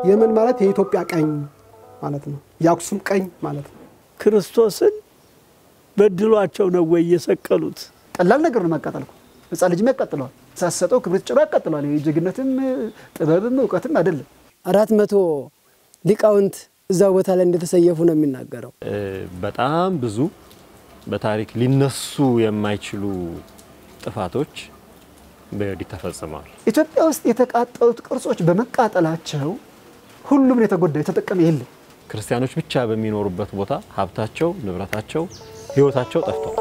የመን ማለት የኢትዮጵያ ቀኝ ማለት ነው። የአክሱም ቀኝ ማለት ነው። ክርስቶስን በድሏቸው ነው ወይ የሰቀሉት? ቀላል ነገር ነው ማቃጠል እኮ ህፃን ልጅም ያቃጥለዋል። ሳሰጠው ክብሪት ጭሮ ያቃጥለዋል። ይሄ ጀግነትም ጥበብም እውቀትም አይደለም። አራት መቶ ሊቃውንት እዛ ቦታ ላይ እንደተሰየፉ ነው የሚናገረው። በጣም ብዙ በታሪክ ሊነሱ የማይችሉ ጥፋቶች በዮዲት ተፈጽመዋል። ኢትዮጵያ ውስጥ የተቃጠሉት ቅርጾች በመቃጠላቸው ሁሉም ነው የተጎዳ፣ የተጠቀመ የለም። ክርስቲያኖች ብቻ በሚኖሩበት ቦታ ሀብታቸው፣ ንብረታቸው፣ ህይወታቸው ጠፍቷል።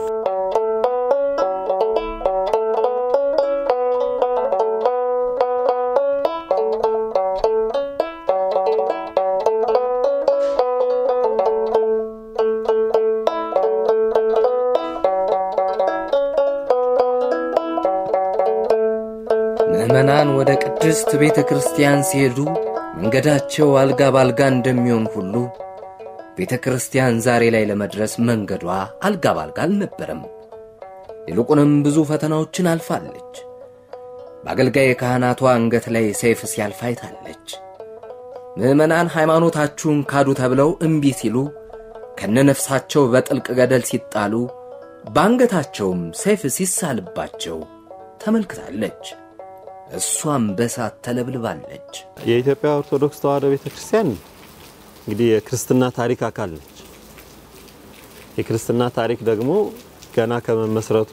ምዕመናን ወደ ቅድስት ቤተ ክርስቲያን ሲሄዱ መንገዳቸው አልጋ ባልጋ እንደሚሆን ሁሉ ቤተ ክርስቲያን ዛሬ ላይ ለመድረስ መንገዷ አልጋ ባልጋ አልነበረም። ይልቁንም ብዙ ፈተናዎችን አልፋለች። በአገልጋይ ካህናቷ አንገት ላይ ሰይፍ ሲያልፍ አይታለች። ምዕመናን ሃይማኖታችሁን ካዱ ተብለው እምቢ ሲሉ ከነነፍሳቸው በጥልቅ ገደል ሲጣሉ በአንገታቸውም ሰይፍ ሲሳልባቸው ተመልክታለች። እሷም በሳት ተለብልባለች። የኢትዮጵያ ኦርቶዶክስ ተዋሕዶ ቤተ ክርስቲያን እንግዲህ የክርስትና ታሪክ አካል ነች። የክርስትና ታሪክ ደግሞ ገና ከመመስረቱ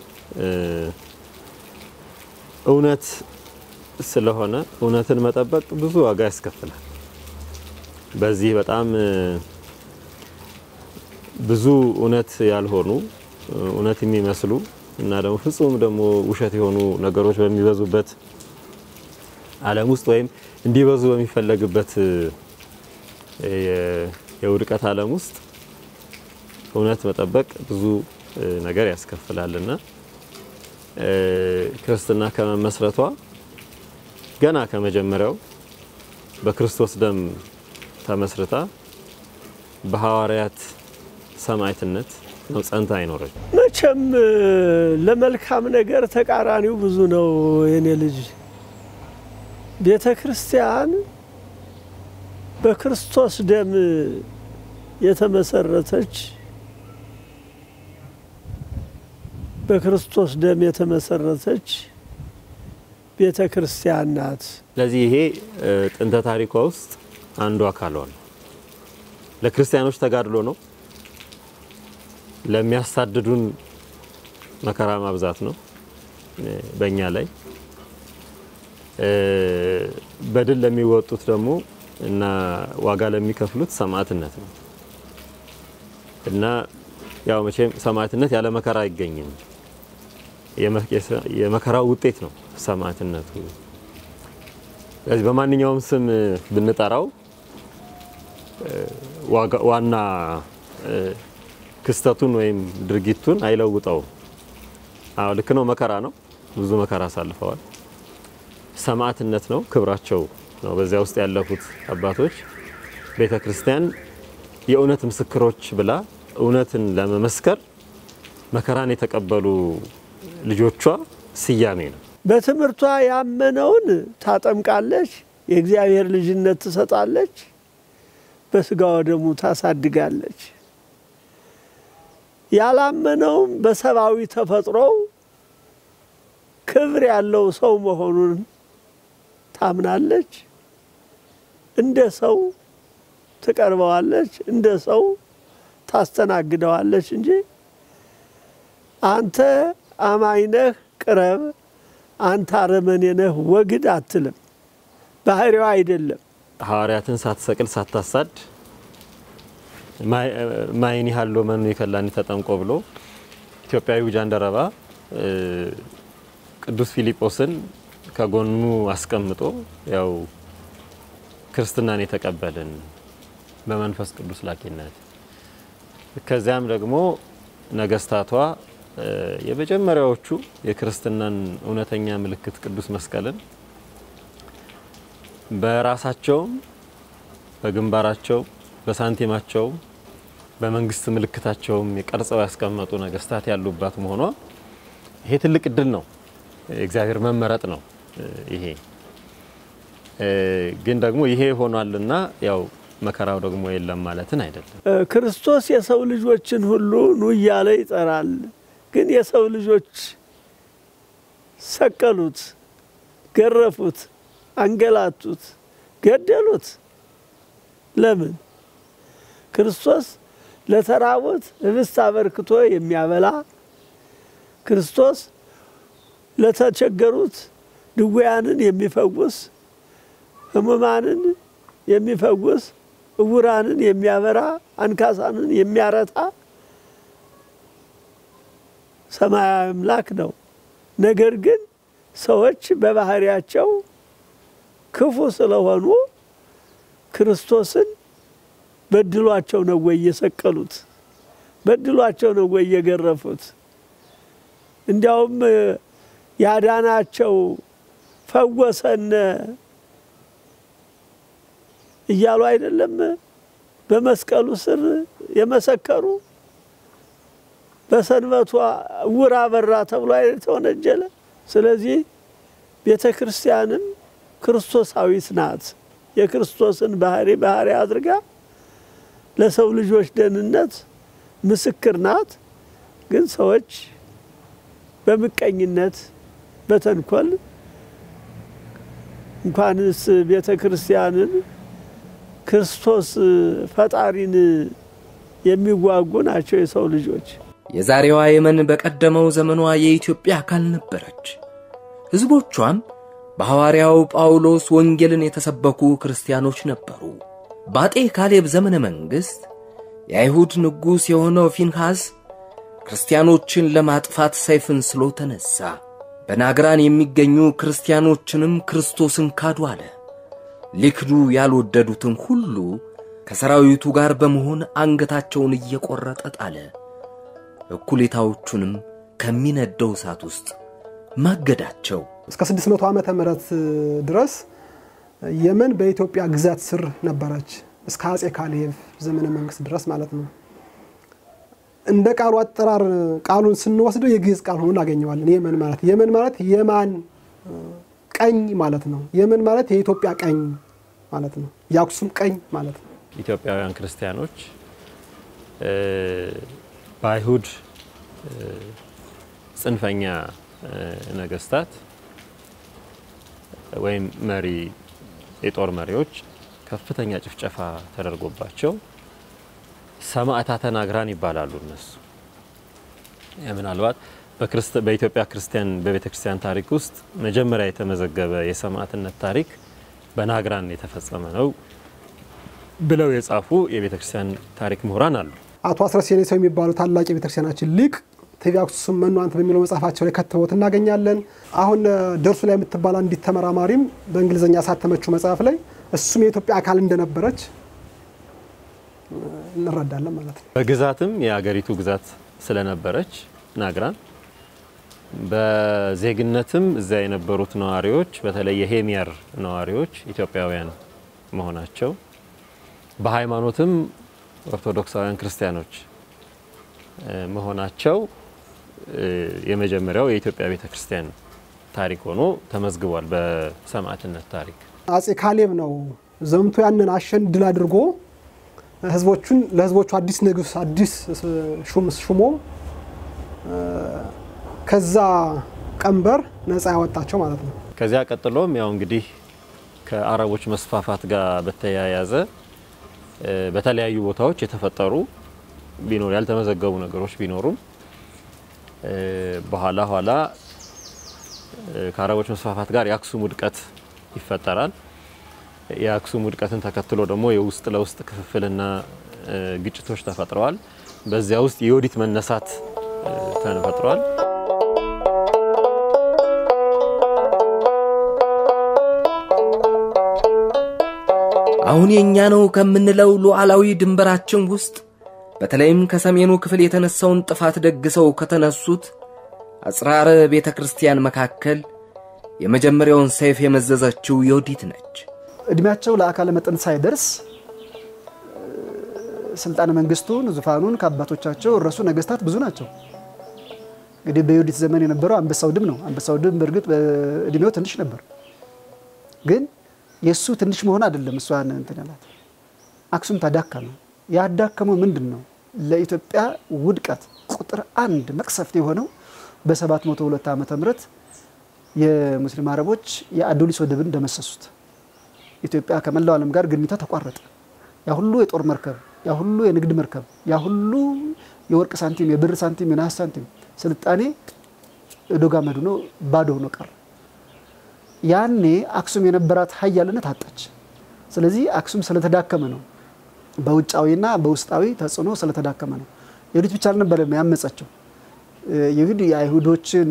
እውነት ስለሆነ እውነትን መጠበቅ ብዙ ዋጋ ያስከፍላል። በዚህ በጣም ብዙ እውነት ያልሆኑ እውነት የሚመስሉ እና ደግሞ ፍጹም ደግሞ ውሸት የሆኑ ነገሮች በሚበዙበት ዓለም ውስጥ ወይም እንዲበዙ በሚፈለግበት የውድቀት ዓለም ውስጥ እውነት መጠበቅ ብዙ ነገር ያስከፍላልና ክርስትና ከመመስረቷ ገና ከመጀመሪያው በክርስቶስ ደም ተመስርታ በሐዋርያት ሰማዕትነት ነው ጸንታ አይኖረች። መቼም ለመልካም ነገር ተቃራኒው ብዙ ነው። የኔ ልጅ ቤተ ክርስቲያን በክርስቶስ ደም የተመሰረተች በክርስቶስ ደም የተመሰረተች ቤተ ክርስቲያን ናት። ስለዚህ ይሄ ጥንተ ታሪኳ ውስጥ አንዱ አካሏ ነው። ለክርስቲያኖች ተጋድሎ ነው። ለሚያሳድዱን መከራ ማብዛት ነው በእኛ ላይ። በድል ለሚወጡት ደግሞ እና ዋጋ ለሚከፍሉት ሰማዕትነት ነው እና ያው መቼም ሰማዕትነት ያለ መከራ አይገኝም። የመከራው ውጤት ነው ሰማዕትነቱ። ስለዚህ በማንኛውም ስም ብንጠራው ዋና ክስተቱን ወይም ድርጊቱን አይለውጠውም። አዎ ልክ ነው። መከራ ነው። ብዙ መከራ አሳልፈዋል። ሰማዕትነት ነው፣ ክብራቸው ነው። በዚያ ውስጥ ያለፉት አባቶች ቤተ ክርስቲያን የእውነት ምስክሮች ብላ እውነትን ለመመስከር መከራን የተቀበሉ ልጆቿ ስያሜ ነው። በትምህርቷ ያመነውን ታጠምቃለች፣ የእግዚአብሔር ልጅነት ትሰጣለች፣ በስጋዋ ደሙ ታሳድጋለች። ያላመነውም በሰብአዊ ተፈጥሮው ክብር ያለው ሰው መሆኑን ታምናለች። እንደ ሰው ትቀርበዋለች፣ እንደ ሰው ታስተናግደዋለች እንጂ አንተ አማኝ ነህ ቅረብ፣ አንተ አረመኔ ነህ ወግድ አትልም። ባህሪዋ አይደለም። ሐዋርያትን ሳትሰቅል ሳታሳድ ማይን ያህል መኑ የከላኒ ተጠምቆ ብሎ ኢትዮጵያዊ ጃንደረባ ቅዱስ ፊልጶስን ከጎኑ አስቀምጦ ያው ክርስትናን የተቀበልን በመንፈስ ቅዱስ ላኪነት ከዚያም ደግሞ ነገስታቷ የመጀመሪያዎቹ የክርስትናን እውነተኛ ምልክት ቅዱስ መስቀልን በራሳቸውም በግንባራቸው በሳንቲማቸው በመንግስት ምልክታቸውም የቀርጸው ያስቀመጡ ነገስታት ያሉባት መሆኗ ይሄ ትልቅ እድል ነው። የእግዚአብሔር መመረጥ ነው። ይሄ ግን ደግሞ ይሄ ሆኗልና ያው መከራው ደግሞ የለም ማለትን አይደለም። ክርስቶስ የሰው ልጆችን ሁሉ ኑ እያለ ይጠራል። ግን የሰው ልጆች ሰቀሉት፣ ገረፉት፣ አንገላቱት፣ ገደሉት። ለምን? ክርስቶስ ለተራቡት ህብስት አበርክቶ የሚያበላ ክርስቶስ ለተቸገሩት ድውያንን የሚፈውስ ህሙማንን የሚፈውስ እውራንን የሚያበራ አንካሳንን የሚያረታ ሰማያዊ አምላክ ነው። ነገር ግን ሰዎች በባህሪያቸው ክፉ ስለሆኑ ክርስቶስን በድሏቸው ነው ወይ የሰቀሉት? በድሏቸው ነው ወይ የገረፉት? እንዲያውም ያዳናቸው ፈወሰን እያሉ አይደለም በመስቀሉ ስር የመሰከሩ በሰንበቷ ዕውር አበራ ተብሎ አይደል ተወነጀለ። ስለዚህ ቤተ ክርስቲያንም ክርስቶሳዊት ናት። የክርስቶስን ባህሪ ባህሪ አድርጋ ለሰው ልጆች ደህንነት ምስክር ናት። ግን ሰዎች በምቀኝነት በተንኮል እንኳንስ ቤተ ክርስቲያንን ክርስቶስ ፈጣሪን የሚዋጉ ናቸው የሰው ልጆች። የዛሬዋ የመን በቀደመው ዘመኗ የኢትዮጵያ አካል ነበረች። ሕዝቦቿም በሐዋርያው ጳውሎስ ወንጌልን የተሰበኩ ክርስቲያኖች ነበሩ። በአጤ ካሌብ ዘመነ መንግሥት የአይሁድ ንጉሥ የሆነው ፊንሐስ ክርስቲያኖችን ለማጥፋት ሰይፍን ስሎ ተነሣ። በናግራን የሚገኙ ክርስቲያኖችንም ክርስቶስን ካዱ አለ። ሊክዱ ያልወደዱትን ሁሉ ከሰራዊቱ ጋር በመሆን አንገታቸውን እየቆረጠ ጣለ። እኩሌታዎቹንም ከሚነደው እሳት ውስጥ ማገዳቸው። እስከ 600 ዓመተ ምህረት ድረስ የመን በኢትዮጵያ ግዛት ስር ነበረች። እስከ አጼ ካሌብ ዘመነ መንግስት ድረስ ማለት ነው። እንደ ቃሉ አጠራር ቃሉን ስንወስደው የግዕዝ ቃል ሆኖ እናገኘዋለን። የመን ማለት የመን ማለት የማን ቀኝ ማለት ነው። የመን ማለት የኢትዮጵያ ቀኝ ማለት ነው። የአክሱም ቀኝ ማለት ነው። ኢትዮጵያውያን ክርስቲያኖች በአይሁድ ጽንፈኛ ነገስታት ወይም መሪ የጦር መሪዎች ከፍተኛ ጭፍጨፋ ተደርጎባቸው ሰማዕታተ ናግራን ይባላሉ። እነሱ ምናልባት በኢትዮጵያ ክርስቲያን በቤተ ክርስቲያን ታሪክ ውስጥ መጀመሪያ የተመዘገበ የሰማዕትነት ታሪክ በናግራን የተፈጸመ ነው ብለው የጻፉ የቤተ ክርስቲያን ታሪክ ምሁራን አሉ። አቶ አስረስ የኔሰው የሚባሉ ታላቅ የቤተ ክርስቲያናችን ሊቅ ትቤ አክሱም መኑ አንተ በሚለው መጽሐፋቸው ላይ ከትበውት እናገኛለን። አሁን ደርሱ ላይ የምትባል አንዲት ተመራማሪም በእንግሊዝኛ ያሳተመችው መጽሐፍ ላይ እሱም የኢትዮጵያ አካል እንደነበረች እንረዳለን ማለት ነው። በግዛትም የአገሪቱ ግዛት ስለነበረች ናግራን በዜግነትም እዚያ የነበሩት ነዋሪዎች በተለይ የሄሚየር ነዋሪዎች ኢትዮጵያውያን መሆናቸው በሃይማኖትም ኦርቶዶክሳውያን ክርስቲያኖች መሆናቸው የመጀመሪያው የኢትዮጵያ ቤተ ክርስቲያን ታሪክ ሆኖ ተመዝግቧል በሰማዕትነት ታሪክ። አጼ ካሌብ ነው ዘምቶ ያንን አሸን ድል አድርጎ ህዝቦቹን ለህዝቦቹ አዲስ ንጉስ አዲስ ሹም ሹሞ ከዛ ቀንበር ነፃ ያወጣቸው ማለት ነው። ከዚያ ቀጥሎም ያው እንግዲህ ከአረቦች መስፋፋት ጋር በተያያዘ በተለያዩ ቦታዎች የተፈጠሩ ቢኖር ያልተመዘገቡ ነገሮች ቢኖሩም በኋላ ኋላ ከአረቦች መስፋፋት ጋር የአክሱም ውድቀት ይፈጠራል። የአክሱም ውድቀትን ተከትሎ ደግሞ የውስጥ ለውስጥ ክፍፍልና ግጭቶች ተፈጥረዋል። በዚያ ውስጥ የዮዲት መነሳት ተፈጥሯል። አሁን የእኛ ነው ከምንለው ሉዓላዊ ድንበራችን ውስጥ በተለይም ከሰሜኑ ክፍል የተነሳውን ጥፋት ደግሰው ከተነሱት አጽራረ ቤተ ክርስቲያን መካከል የመጀመሪያውን ሰይፍ የመዘዘችው ዮዲት ነች። እድሜያቸው ለአካለ መጠን ሳይደርስ ስልጣነ መንግስቱን ዙፋኑን ከአባቶቻቸው እረሱ ነገስታት ብዙ ናቸው። እንግዲህ በዮዲት ዘመን የነበረው አንበሳው ድብ ነው። አንበሳው ድብ በእርግጥ በእድሜው ትንሽ ነበር፣ ግን የእሱ ትንሽ መሆን አይደለም እሷን እንትን ያላት አክሱም ተዳከመ። ያዳከመው ምንድን ነው? ለኢትዮጵያ ውድቀት ቁጥር አንድ መቅሰፍት የሆነው በ702 ዓመተ ምህረት የሙስሊም አረቦች የአዶሊስ ወደብን ደመሰሱት። ኢትዮጵያ ከመላው ዓለም ጋር ግንኙነቷ ተቋረጠ። ያ ሁሉ የጦር መርከብ፣ ያ ሁሉ የንግድ መርከብ፣ ያ ሁሉ የወርቅ ሳንቲም፣ የብር ሳንቲም፣ የነሐስ ሳንቲም ስልጣኔ ዶግ አመድ ሆኖ ባዶ ሆኖ ቀረ። ያኔ አክሱም የነበራት ሀያልነት አጣች። ስለዚህ አክሱም ስለተዳከመ ነው፣ በውጫዊና በውስጣዊ ተጽዕኖ ስለተዳከመ ነው። የሁዲት ብቻ አልነበረም ያመፀችው። ይሁድ የአይሁዶችን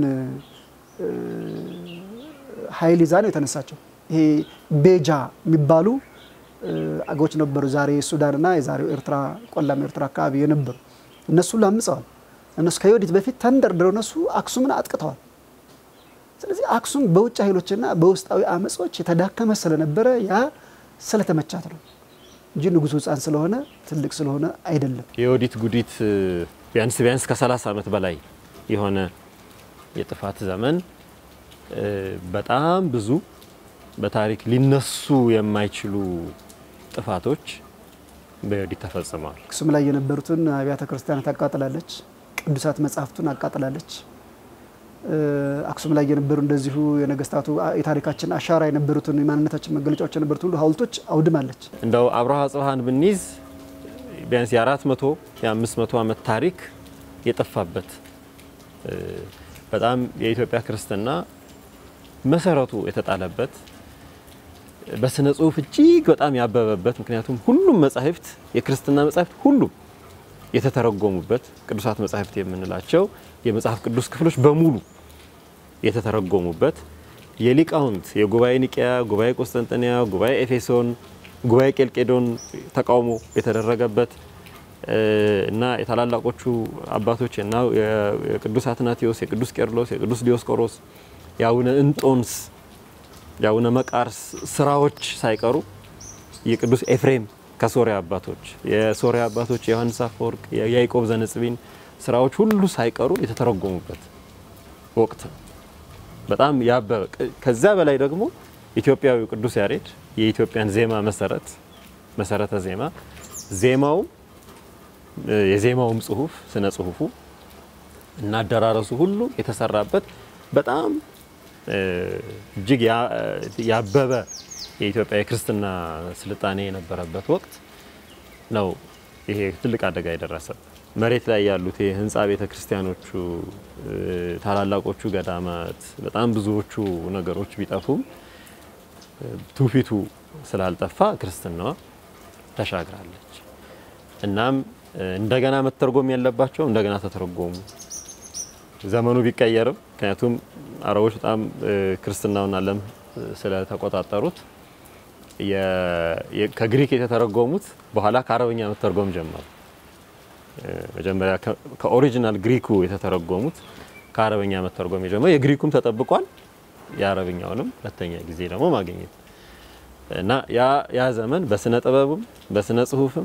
ኃይል ይዛ ነው የተነሳቸው። ይሄ ቤጃ የሚባሉ አገሮች ነበሩ፣ ዛሬ ሱዳንና የዛሬው ኤርትራ ቆላማ ኤርትራ አካባቢ የነበሩ እነሱ ሁሉ አምፀዋል። እነሱ ከዮዲት በፊት ተንደርድረው እነሱ አክሱምን አጥቅተዋል። ስለዚህ አክሱም በውጭ ኃይሎችና በውስጣዊ አመጾች የተዳከመ ስለነበረ ያ ስለተመቻት ነው እንጂ ንጉሱ ሕፃን ስለሆነ ትልቅ ስለሆነ አይደለም። የዮዲት ጉዲት ቢያንስ ቢያንስ ከ30 ዓመት በላይ የሆነ የጥፋት ዘመን በጣም ብዙ በታሪክ ሊነሱ የማይችሉ ጥፋቶች በዮዲት ተፈጽመዋል። አክሱም ላይ የነበሩትን አብያተ ክርስቲያናት አቃጥላለች። ቅዱሳት መጽሐፍቱን አቃጥላለች። አክሱም ላይ የነበሩ እንደዚሁ የነገስታቱ የታሪካችን አሻራ የነበሩትን የማንነታችን መገለጫዎች የነበሩት ሁሉ ሐውልቶች አውድማለች። እንደው አብርሃ ጽብሃን ብንይዝ ቢያንስ የአራት መቶ የአምስት መቶ ዓመት ታሪክ የጠፋበት በጣም የኢትዮጵያ ክርስትና መሰረቱ የተጣለበት በስነ ጽሁፍ እጅግ በጣም ያበበበት ምክንያቱም ሁሉም መጻሕፍት የክርስትና መጻሕፍት ሁሉም የተተረጎሙበት ቅዱሳት መጻሕፍት የምንላቸው የመጽሐፍ ቅዱስ ክፍሎች በሙሉ የተተረጎሙበት የሊቃውንት የጉባኤ ኒቅያ፣ ጉባኤ ቆስጠንጠንያ፣ ጉባኤ ኤፌሶን፣ ጉባኤ ቄልቄዶን ተቃውሞ የተደረገበት እና የታላላቆቹ አባቶች እና የቅዱስ አትናቴዎስ፣ የቅዱስ ቄርሎስ፣ የቅዱስ ዲዮስቆሮስ፣ የአቡነ እንጦንስ፣ የአቡነ መቃርስ ስራዎች ሳይቀሩ የቅዱስ ኤፍሬም ከሶሪያ አባቶች የሶሪያ አባቶች የዮሐንስ አፈወርቅ የያዕቆብ ዘንጽቢን ስራዎች ሁሉ ሳይቀሩ የተተረጎሙበት ወቅት ነው። በጣም ያበበ ከዛ በላይ ደግሞ ኢትዮጵያዊው ቅዱስ ያሬድ የኢትዮጵያን ዜማ መሰረት መሰረተ ዜማ ዜማው የዜማውም ጽሁፍ ስነ ጽሁፉ እና አደራረሱ ሁሉ የተሰራበት በጣም እጅግ ያበበ የኢትዮጵያ የክርስትና ስልጣኔ የነበረበት ወቅት ነው። ይሄ ትልቅ አደጋ የደረሰበት መሬት ላይ ያሉት የህንፃ ቤተ ክርስቲያኖቹ፣ ታላላቆቹ ገዳማት፣ በጣም ብዙዎቹ ነገሮች ቢጠፉም ትውፊቱ ስላልጠፋ ክርስትናዋ ተሻግራለች። እናም እንደገና መተርጎም ያለባቸው እንደገና ተተረጎሙ። ዘመኑ ቢቀየርም ምክንያቱም አረቦች በጣም ክርስትናውን ዓለም ስለተቆጣጠሩት ከግሪክ የተተረጎሙት በኋላ ከአረብኛ መተርጎም ጀመሩ። መጀመሪያ ከኦሪጂናል ግሪኩ የተተረጎሙት ከአረብኛ መተርጎም የጀመሩ የግሪኩም ተጠብቋል። የአረብኛውንም ሁለተኛ ጊዜ ደግሞ ማግኘት እና ያ ዘመን በስነ ጥበብም በስነ ጽሁፍም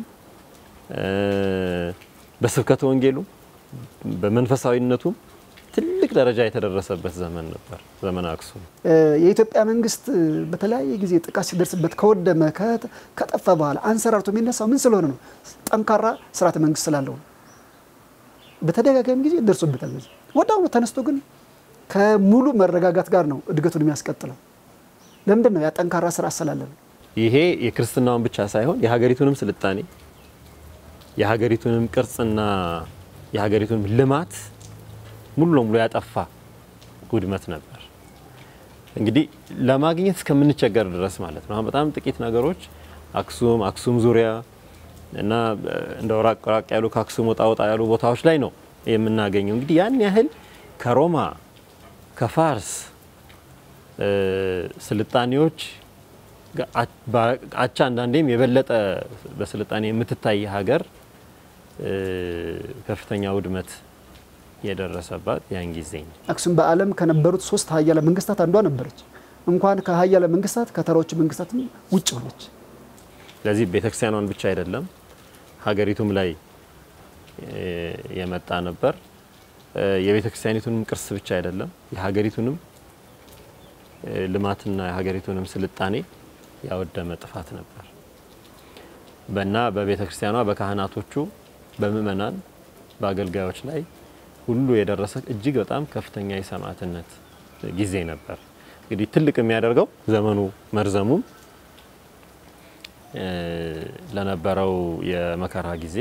በስብከተ ወንጌሉም በመንፈሳዊነቱም ትልቅ ደረጃ የተደረሰበት ዘመን ነበር። ዘመነ አክሱም የኢትዮጵያ መንግስት በተለያየ ጊዜ ጥቃት ሲደርስበት ከወደመ ከጠፋ በኋላ አንሰራርቶ የሚነሳው ምን ስለሆነ ነው? ጠንካራ ስርዓተ መንግስት ስላለው ነው። በተደጋጋሚ ጊዜ ደርሶበታል። በዚህ ወዲያውኑ ተነስቶ ግን ከሙሉ መረጋጋት ጋር ነው እድገቱን የሚያስቀጥለው። ለምንድን ነው? ያ ጠንካራ ስራ ስላለ ነው። ይሄ የክርስትናውን ብቻ ሳይሆን የሀገሪቱንም ስልጣኔ የሀገሪቱንም ቅርጽና የሀገሪቱንም ልማት ሙሉ ለሙሉ ያጠፋ ውድመት ነበር። እንግዲህ ለማግኘት እስከምንቸገር ድረስ ማለት ነው። አሁን በጣም ጥቂት ነገሮች አክሱም፣ አክሱም ዙሪያ እና እንደው ራቅ ራቅ ያሉ ከአክሱም ወጣ ወጣ ያሉ ቦታዎች ላይ ነው የምናገኘው። እንግዲህ ያን ያህል ከሮማ ከፋርስ ስልጣኔዎች አቻ አንዳንዴም የበለጠ በስልጣኔ የምትታይ ሀገር ከፍተኛ ውድመት የደረሰባት ያን ጊዜ ነው። አክሱም በዓለም ከነበሩት ሶስት ሀያለ መንግስታት አንዷ ነበረች። እንኳን ከሀያለ መንግስታት ከተራዎቹ መንግስታትም ውጭ ሆነች። ስለዚህ ቤተክርስቲያኗን ብቻ አይደለም ሀገሪቱም ላይ የመጣ ነበር። የቤተክርስቲያኒቱንም ቅርስ ብቻ አይደለም የሀገሪቱንም ልማትና የሀገሪቱንም ስልጣኔ ያወደመ ጥፋት ነበር በና በቤተ ክርስቲያኗ በካህናቶቹ በምእመናን በአገልጋዮች ላይ ሁሉ የደረሰ እጅግ በጣም ከፍተኛ የሰማዕትነት ጊዜ ነበር። እንግዲህ ትልቅ የሚያደርገው ዘመኑ መርዘሙም ለነበረው የመከራ ጊዜ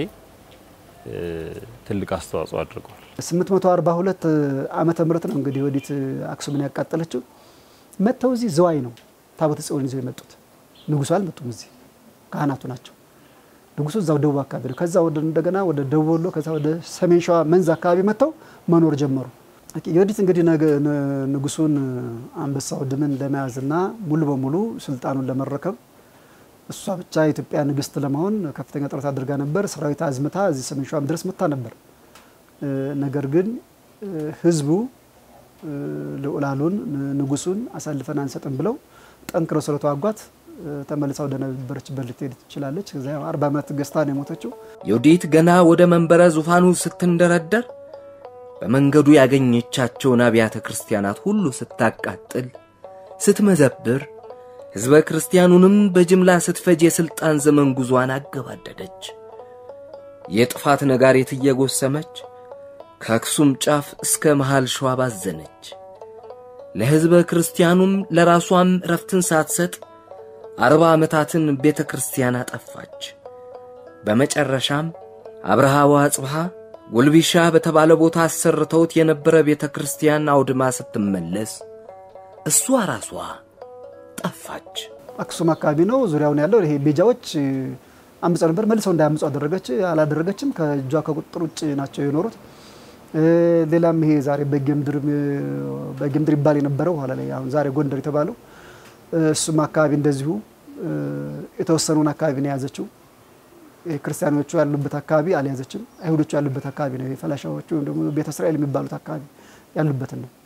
ትልቅ አስተዋጽኦ አድርጓል። 842 ዓመተ ምህረት ነው እንግዲህ ወዲት አክሱምን ያቃጠለችው። መጥተው እዚህ ዘዋይ ነው ታቦተ ጽዮን ይዘው የመጡት። ንጉሱ አልመጡም፣ እዚህ ካህናቱ ናቸው። ንጉሱ እዛው ደቡብ አካባቢ ነው። ከዛ ወደ እንደገና ወደ ደቡብ ወሎ፣ ከዛ ወደ ሰሜን ሸዋ መንዝ አካባቢ መጥተው መኖር ጀመሩ። የወዲት እንግዲህ ንጉሱን አንበሳው ድምን ለመያዝና ሙሉ በሙሉ ስልጣኑን ለመረከብ እሷ ብቻ የኢትዮጵያ ንግስት ለመሆን ከፍተኛ ጥረት አድርጋ ነበር። ሰራዊት አዝምታ እዚህ ሰሜን ሸዋም ድረስ መታ ነበር። ነገር ግን ህዝቡ ልዑላሉን ንጉሱን አሳልፈን አንሰጥም ብለው ጠንክረው ስለተዋጓት ተመልሳ ወደ ነበረችበት ልትሄድ ትችላለች። ከዚያ አርባ ዓመት ገዝታ ነው የሞተችው። ዮዲት ገና ወደ መንበረ ዙፋኑ ስትንደረደር በመንገዱ ያገኘቻቸውን አብያተ ክርስቲያናት ሁሉ ስታቃጥል፣ ስትመዘብር፣ ሕዝበ ክርስቲያኑንም በጅምላ ስትፈጅ የሥልጣን ዘመን ጉዞዋን አገባደደች። የጥፋት ነጋሪት እየጎሰመች ከአክሱም ጫፍ እስከ መሃል ሸዋ ባዘነች። ለሕዝበ ክርስቲያኑም ለራሷም ረፍትን ሳትሰጥ አርባ ዓመታትን ቤተ ክርስቲያን አጠፋች። በመጨረሻም አብርሃ ወአጽብሃ ጉልቢሻ በተባለ ቦታ አሰርተውት የነበረ ቤተ ክርስቲያን አውድማ ስትመለስ እሷ ራሷ ጠፋች። አክሱም አካባቢ ነው ዙሪያውን ያለው ይሄ ቤጃዎች አምፀው ነበር። መልሰው እንዳያምፁ አደረገች አላደረገችም። ከእጇ ከቁጥጥር ውጭ ናቸው የኖሩት። ሌላም ይሄ ዛሬ በጌምድር በጌምድር ይባል የነበረው ኋላ ላይ አሁን ዛሬ ጎንደር የተባለው እሱም አካባቢ እንደዚሁ የተወሰኑን አካባቢ ነው የያዘችው። ክርስቲያኖቹ ያሉበት አካባቢ አልያዘችም። አይሁዶቹ ያሉበት አካባቢ ነው ፈላሻዎቹ ወይም ደግሞ ቤተ እስራኤል የሚባሉት አካባቢ ያሉበትን ነው።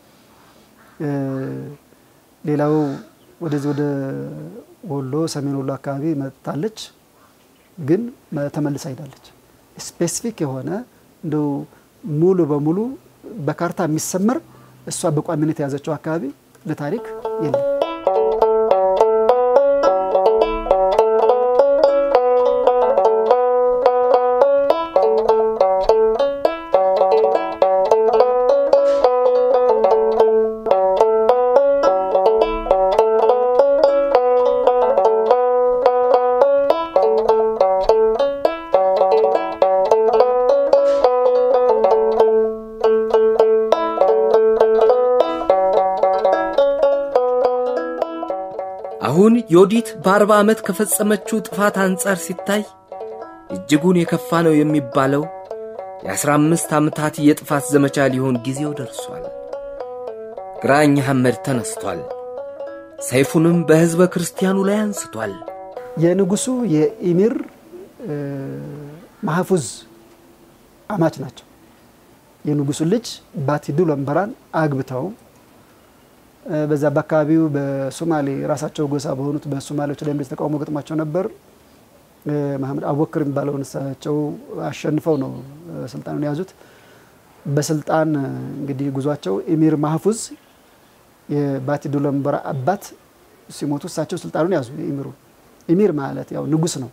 ሌላው ወደዚህ ወደ ወሎ ሰሜን ወሎ አካባቢ መጥታለች፣ ግን ተመልሳ ሄዳለች። ስፔሲፊክ የሆነ እንደው ሙሉ በሙሉ በካርታ የሚሰመር እሷ በቋሚነት የያዘችው አካባቢ ለታሪክ የለም። አሁን ዮዲት በአርባ ዓመት ከፈጸመችው ጥፋት አንጻር ሲታይ እጅጉን የከፋ ነው የሚባለው የአስራ አምስት ዓመታት የጥፋት ዘመቻ ሊሆን ጊዜው ደርሷል። ግራኝ ሐመድ ተነስቷል። ሰይፉንም በሕዝበ ክርስቲያኑ ላይ አንስቷል። የንጉሱ የኢሚር ማህፉዝ አማች ናቸው። የንጉሱ ልጅ ባቲዱ ለምበራን አግብተው በዛ በአካባቢው በሶማሌ ራሳቸው ጎሳ በሆኑት በሶማሌዎች ላይ እንደዚህ ተቃውሞ ገጥሟቸው ነበር። መሐመድ አቡበክር የሚባለውን እሳቸው አሸንፈው ነው ስልጣኑን የያዙት። በስልጣን እንግዲህ ጉዟቸው ኢሚር ማህፉዝ የባቲ ዱለምበራ አባት ሲሞቱ እሳቸው ስልጣኑን ያዙ። የኢሚሩ ኢሚር ማለት ያው ንጉስ ነው።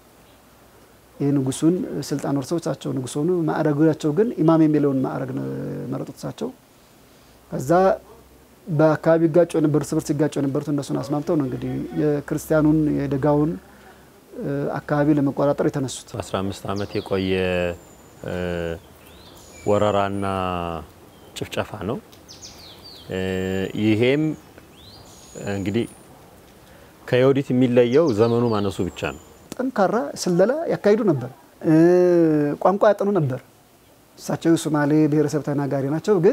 የንጉሱን ስልጣን ወርሰው እሳቸው ንጉስ ሆኑ። ማዕረጋቸው ግን ኢማም የሚለውን ማዕረግ ነው መረጡት እሳቸው ከዛ በአካባቢ ይጋጩ የነበሩ እርስ በርስ ይጋጩ የነበሩት እነሱን አስማምተው ነው እንግዲህ የክርስቲያኑን የደጋውን አካባቢ ለመቆጣጠር የተነሱት። 15 ዓመት የቆየ ወረራና ጭፍጨፋ ነው። ይሄም እንግዲህ ከዮዲት የሚለየው ዘመኑ ማነሱ ብቻ ነው። ጠንካራ ስለላ ያካሂዱ ነበር። ቋንቋ ያጠኑ ነበር። እሳቸው ሶማሌ ብሔረሰብ ተናጋሪ ናቸው ግን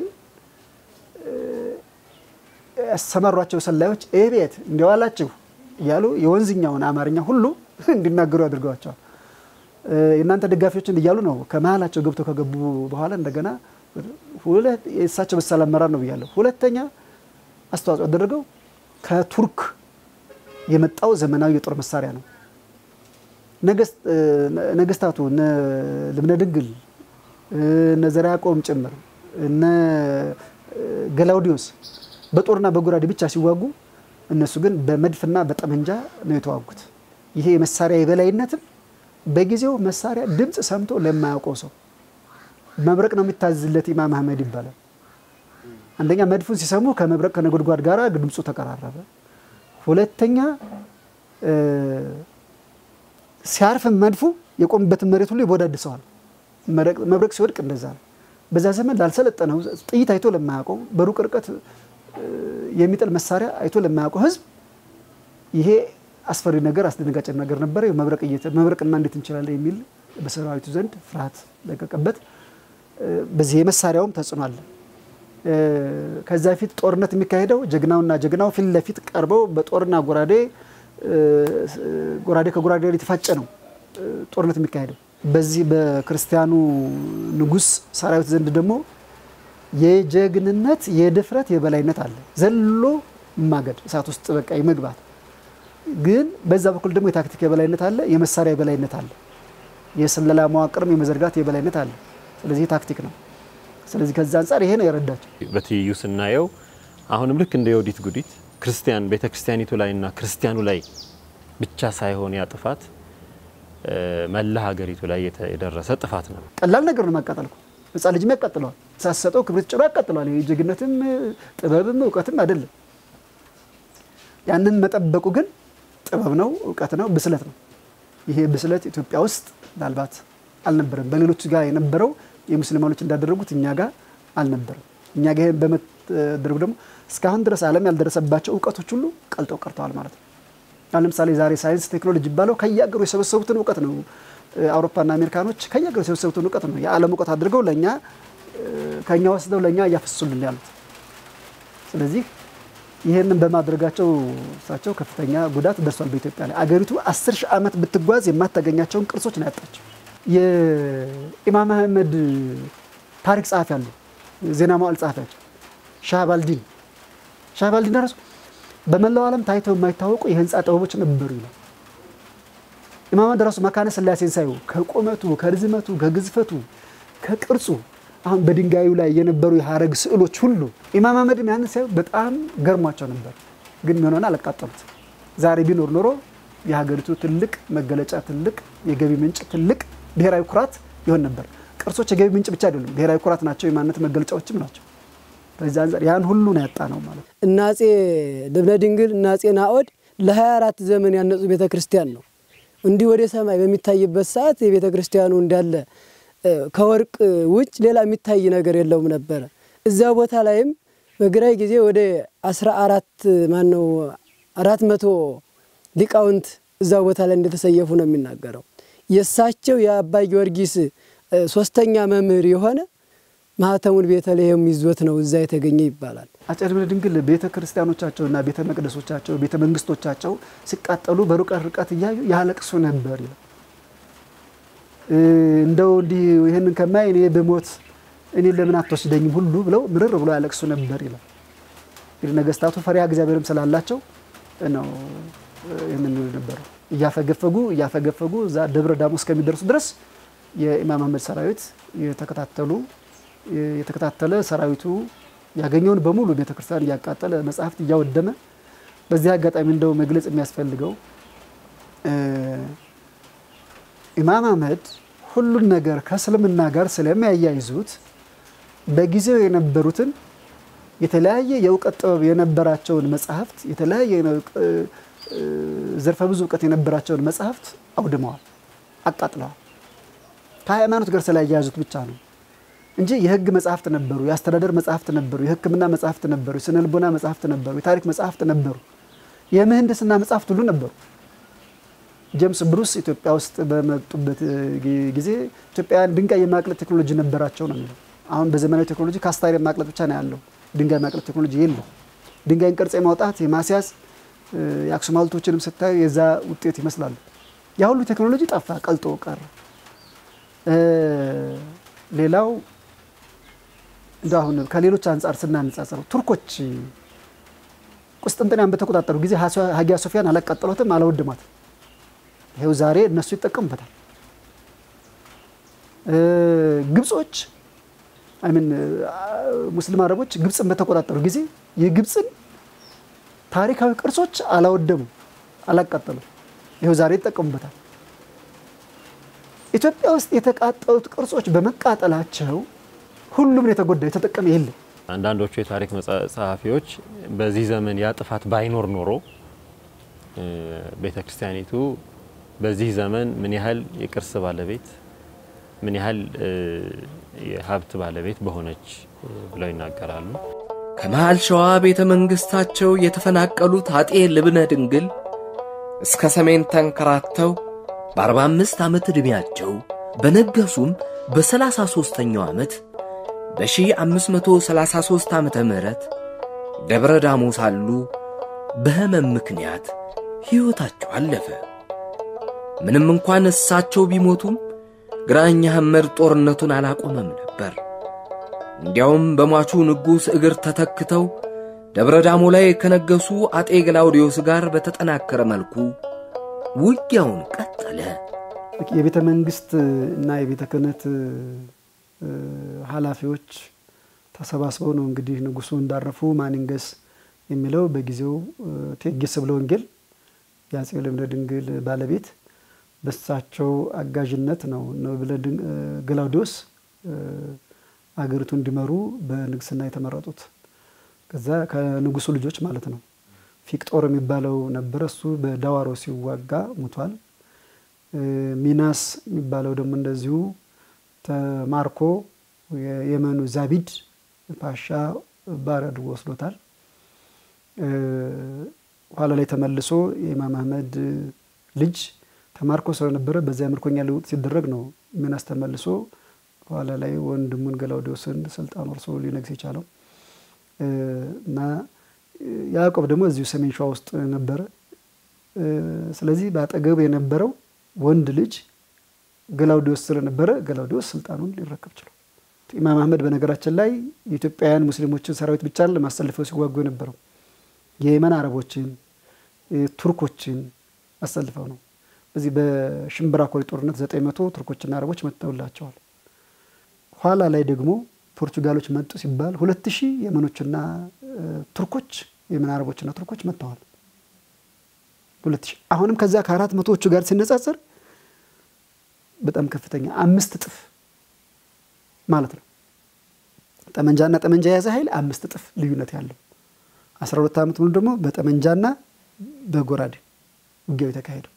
ያሰማሯቸው ሰላዮች ይህ ቤት እንዲዋላችሁ እያሉ የወንዝኛውን አማርኛ ሁሉ እንዲናገሩ ያድርገዋቸዋል። የእናንተ ደጋፊዎችን እያሉ ነው ከመሀላቸው ገብተው ከገቡ በኋላ እንደገና የእሳቸው በሳል አመራር ነው ብያለሁ። ሁለተኛ አስተዋጽኦ ያደረገው ከቱርክ የመጣው ዘመናዊ የጦር መሳሪያ ነው። ነገስታቱ እነ ልብነ ድንግል እነ ዘርዓ ያዕቆብም ጭምር እነ ገላውዲዮስ በጦርና በጎራዴ ብቻ ሲዋጉ እነሱ ግን በመድፍና በጠመንጃ ነው የተዋጉት። ይሄ የመሳሪያ የበላይነትም በጊዜው መሳሪያ ድምፅ ሰምቶ ለማያውቀው ሰው መብረቅ ነው የሚታዝለት ኢማም አህመድ ይባላል። አንደኛ መድፉን ሲሰሙ ከመብረቅ ከነጎድጓድ ጋር ድምፁ ተቀራረበ። ሁለተኛ ሲያርፍም መድፉ የቆምበትን መሬት ሁሉ ይቦዳድሰዋል። መብረቅ ሲወድቅ እንደዛ ነው። በዛ ዘመን ላልሰለጠነው ጥይት አይቶ ለማያውቀው በሩቅ ርቀት የሚጥል መሳሪያ አይቶ ለማያውቀው ሕዝብ ይሄ አስፈሪ ነገር አስደነጋጭ ነገር ነበረ። መብረቅ መብረቅና እንዴት እንችላለን የሚል በሰራዊቱ ዘንድ ፍርሃት ለቀቀበት። በዚህ የመሳሪያውም ተጽዕኖ አለ። ከዛ ፊት ጦርነት የሚካሄደው ጀግናውና ጀግናው ፊት ለፊት ቀርበው በጦርና ጎራዴ ጎራዴ ከጎራዴ የተፋጨ ነው ጦርነት የሚካሄደው። በዚህ በክርስቲያኑ ንጉሥ ሰራዊት ዘንድ ደግሞ የጀግንነት የድፍረት የበላይነት አለ። ዘሎ ማገድ እሳት ውስጥ በቃ የመግባት ግን በዛ በኩል ደግሞ የታክቲክ የበላይነት አለ፣ የመሳሪያ የበላይነት አለ፣ የስለላ መዋቅርም የመዘርጋት የበላይነት አለ። ስለዚህ ታክቲክ ነው። ስለዚህ ከዛ አንጻር ይሄ ነው የረዳቸው። በትይዩ ስናየው አሁንም ልክ እንደ የወዲት ጉዲት ክርስቲያን ቤተ ክርስቲያኒቱ ላይና ክርስቲያኑ ላይ ብቻ ሳይሆን ያ ጥፋት መላ ሀገሪቱ ላይ የደረሰ ጥፋት ነው። ቀላል ነገር ነው ማቃጠል እኮ ሕፃን ልጅም ያቃጥለዋል። ሳሰጠው ክብሪት ጭሮ ያቃጥለዋል። ጀግነትም ጥበብም እውቀትም አይደለም። ያንን መጠበቁ ግን ጥበብ ነው፣ እውቀት ነው፣ ብስለት ነው። ይሄ ብስለት ኢትዮጵያ ውስጥ ምናልባት አልነበረም። በሌሎች ጋር የነበረው የሙስሊማኖች እንዳደረጉት እኛ ጋር አልነበረም። እኛ ጋር ይሄን በመደረጉ ደግሞ እስካሁን ድረስ ዓለም ያልደረሰባቸው እውቀቶች ሁሉ ቀልጠው ቀርተዋል ማለት ነው። አሁን ለምሳሌ ዛሬ ሳይንስ ቴክኖሎጂ ይባለው ከየሀገሩ የሰበሰቡትን እውቀት ነው። አውሮፓና አሜሪካኖች ከየሀገሩ የሰበሰቡትን እውቀት ነው የዓለም እውቀት አድርገው ለእኛ ከእኛ ወስደው ለእኛ እያፈሱልን ያሉት። ስለዚህ ይህንን በማድረጋቸው እሳቸው ከፍተኛ ጉዳት ደርሷል በኢትዮጵያ ላይ። አገሪቱ አስር ሺህ ዓመት ብትጓዝ የማታገኛቸውን ቅርሶች ነው ያጣቸው። የኢማም አህመድ ታሪክ ጸሐፊ አሉ፣ ዜና መዋዕል ጸሐፊያቸው ሻህባልዲን ሻህባልዲን ራሱ በመላው ዓለም ታይተው የማይታወቁ የህንፃ ጥበቦች ነበሩ ይላል። ኢማም አህመድ ራሱ መካነ ስላሴን ሳዩ ከቁመቱ፣ ከርዝመቱ፣ ከግዝፈቱ፣ ከቅርጹ አሁን በድንጋዩ ላይ የነበሩ የሀረግ ስዕሎች ሁሉ ኢማም አህመድም ያንን ሳዩ በጣም ገርሟቸው ነበር። ግን ምን ሆነ? አላቃጠሉት። ዛሬ ቢኖር ኖሮ የሀገሪቱ ትልቅ መገለጫ፣ ትልቅ የገቢ ምንጭ፣ ትልቅ ብሔራዊ ኩራት ይሆን ነበር። ቅርሶች የገቢ ምንጭ ብቻ አይደሉም፣ ብሔራዊ ኩራት ናቸው፣ የማንነት መገለጫዎችም ናቸው። በዚህ አንጻር ያን ሁሉ ነው ያጣ ነው ማለት ነው። እና አፄ ልብነ ድንግል እና አፄ ናኦድ ለ24 ዘመን ያነጹ ቤተ ክርስቲያን ነው። እንዲህ ወደ ሰማይ በሚታይበት ሰዓት የቤተ ክርስቲያኑ እንዳለ ከወርቅ ውጭ ሌላ የሚታይ ነገር የለውም ነበረ። እዛ ቦታ ላይም በግራይ ጊዜ ወደ 14 ማነው አራት መቶ ሊቃውንት እዛ ቦታ ላይ እንደተሰየፉ ነው የሚናገረው። የእሳቸው የአባ ጊዮርጊስ ሶስተኛ መምህር የሆነ ማህተሙን ቤተልሔም ይዞት ነው እዛ የተገኘ ይባላል። አፄ ልብነ ድንግል ቤተ ክርስቲያኖቻቸውና ቤተ መቅደሶቻቸው ቤተ መንግስቶቻቸው ሲቃጠሉ በሩቀት ርቀት እያዩ ያለቅሱ ነበር ይላል። እንደው እንዲህ ይህንን ከማይ እኔ ብሞት እኔ ለምን አትወስደኝም ሁሉ ብለው ምርር ብለው ያለቅሱ ነበር ይላል። እንግዲህ ነገስታቱ ፈሪሃ እግዚአብሔርም ስላላቸው ነው ይህንን ይሉ ነበረው። እያፈገፈጉ እያፈገፈጉ እዛ ደብረ ዳሞ እስከሚደርሱ ድረስ የኢማም አህመድ ሰራዊት የተከታተሉ የተከታተለ ሰራዊቱ ያገኘውን በሙሉ ቤተክርስቲያን እያቃጠለ መጽሐፍት እያወደመ በዚህ አጋጣሚ እንደው መግለጽ የሚያስፈልገው ኢማም አህመድ ሁሉን ነገር ከእስልምና ጋር ስለሚያያይዙት በጊዜው የነበሩትን የተለያየ የእውቀት ጥበብ የነበራቸውን መጽሐፍት የተለያየ ዘርፈ ብዙ እውቀት የነበራቸውን መጽሐፍት አውድመዋል፣ አቃጥለዋል። ከሃይማኖት ጋር ስላያያዙት ብቻ ነው እንጂ የህግ መጽሐፍት ነበሩ፣ የአስተዳደር መጽሐፍት ነበሩ፣ የሕክምና መጽሐፍት ነበሩ፣ የስነ ልቦና መጽሐፍት ነበሩ፣ የታሪክ መጽሐፍት ነበሩ፣ የምህንድስና መጽሐፍት ሁሉ ነበሩ። ጄምስ ብሩስ ኢትዮጵያ ውስጥ በመጡበት ጊዜ ኢትዮጵያውያን ድንጋይ የማቅለጥ ቴክኖሎጂ ነበራቸው ነው የሚለው። አሁን በዘመናዊ ቴክኖሎጂ ካስታይር የማቅለጥ ብቻ ነው ያለው፣ ድንጋይ ማቅለጥ ቴክኖሎጂ የለም። ድንጋይን ቅርጽ የማውጣት የማስያዝ የአክሱም ሐውልቶችንም ስታዩ የዛ ውጤት ይመስላሉ። ያ ሁሉ ቴክኖሎጂ ጠፋ፣ ቀልጦ ቀረ። ሌላው እንደ አሁን ከሌሎች አንጻር ስናነጻጽረው ቱርኮች ቁስጥንጥንያን በተቆጣጠሩ ጊዜ ሀጊያ ሶፊያን አላቃጠሏትም፣ አላወደሟትም። ይኸው ዛሬ እነሱ ይጠቀሙበታል። ግብጾች አይምን ሙስሊም አረቦች ግብፅን በተቆጣጠሩ ጊዜ የግብፅን ታሪካዊ ቅርሶች አላወደሙም፣ አላቃጠሉም። ይኸው ዛሬ ይጠቀሙበታል። ኢትዮጵያ ውስጥ የተቃጠሉት ቅርሶች በመቃጠላቸው ሁሉም ነው የተጎዳ፣ የተጠቀመ የለም። አንዳንዶቹ የታሪክ መጻ- ጸሐፊዎች በዚህ ዘመን ያ ጥፋት ባይኖር ኖሮ ቤተ ክርስቲያኒቱ በዚህ ዘመን ምን ያህል የቅርስ ባለቤት ምን ያህል እ፣ የሀብት ባለቤት በሆነች እ፣ ብለው ይናገራሉ። ከመሃል ሸዋ ቤተ መንግሥታቸው የተፈናቀሉት አጤ ልብነ ድንግል እስከ ሰሜን ተንከራተው በአርባ አምስት ዓመት ዕድሜያቸው በነገሱም በሰላሳ ሦስተኛው ዓመት በ1533 ዓመተ ምህረት ደብረ ዳሞ ሳሉ በሕመም ምክንያት ሕይወታቸው አለፈ። ምንም እንኳን እሳቸው ቢሞቱም ግራኝ አህመድ ጦርነቱን አላቆመም ነበር። እንዲያውም በሟቹ ንጉሥ እግር ተተክተው ደብረ ዳሞ ላይ ከነገሱ አጤ ገላውዲዮስ ጋር በተጠናከረ መልኩ ውጊያውን ቀጠለ። የቤተ መንግስት እና የቤተ ክህነት እ፣ ኃላፊዎች ተሰባስበው ነው እንግዲህ ንጉሱ እንዳረፉ ማንንገስ የሚለው በጊዜው እ፣ እቴጌ ስብለ ወንጌል የአጼ ልብነ ድንግል ባለቤት በሳቸው አጋዥነት ነው ልብነ ድን- እ፣ ገላውዲዮስ እ፣ አገሪቱ እንዲመሩ በንግስና የተመረጡት። ከዛ ከንጉሱ ልጆች ማለት ነው። ፊቅጦር የሚባለው ነበረ። እሱ በዳዋሮ ሲዋጋ ሙቷል። እ፣ ሚናስ የሚባለው ደግሞ እንደዚሁ ተማርኮ የየመኑ ዛቢድ ፓሻ ባሪያ አድርጎ ወስዶታል። እ፣ ኋላ ላይ ተመልሶ የኢማም አህመድ ልጅ ተማርኮ ስለነበረ በዚያ ምርኮኛ ልውጥ ሲደረግ ነው ሚናስ ተመልሶ ኋላ ላይ ወንድሙን ገላውዲዮስን ስልጣን ወርሶ ሊነግስ የቻለው እ፣ እና ያዕቆብ ደግሞ እዚሁ ሰሜን ሸዋ ውስጥ ነበረ። እ፣ ስለዚህ በአጠገብ የነበረው ወንድ ልጅ ገላውዲዮስ ስለነበረ ገላውዲዮስ ስልጣኑን ሊረከብ ችሏል። ኢማም አህመድ በነገራችን ላይ የኢትዮጵያውያን ሙስሊሞችን ሰራዊት ብቻ ለማሰልፈው ሲዋጉ የነበረው የየመን አረቦችን እ፣ ቱርኮችን አሰልፈው ነው። በዚህ በሽምብራ ኮሪ ጦርነት ዘጠኝ መቶ ቱርኮችና አረቦች መጥተውላቸዋል። ኋላ ላይ ደግሞ ፖርቹጋሎች መጡ ሲባል ሁለት ሺህ የመኖችና እ፣ ቱርኮች የመን አረቦችና ቱርኮች መጥተዋል። ሁለት ሺህ አሁንም ከዛ ከአራት መቶዎቹ ጋር ሲነጻጸር በጣም ከፍተኛ አምስት እጥፍ ማለት ነው። ጠመንጃና ጠመንጃ የያዘ ኃይል አምስት እጥፍ ልዩነት ያለው አስራ ሁለት ዓመት ሙሉ ደግሞ በጠመንጃና በጎራዴ ውጊያው የተካሄደው።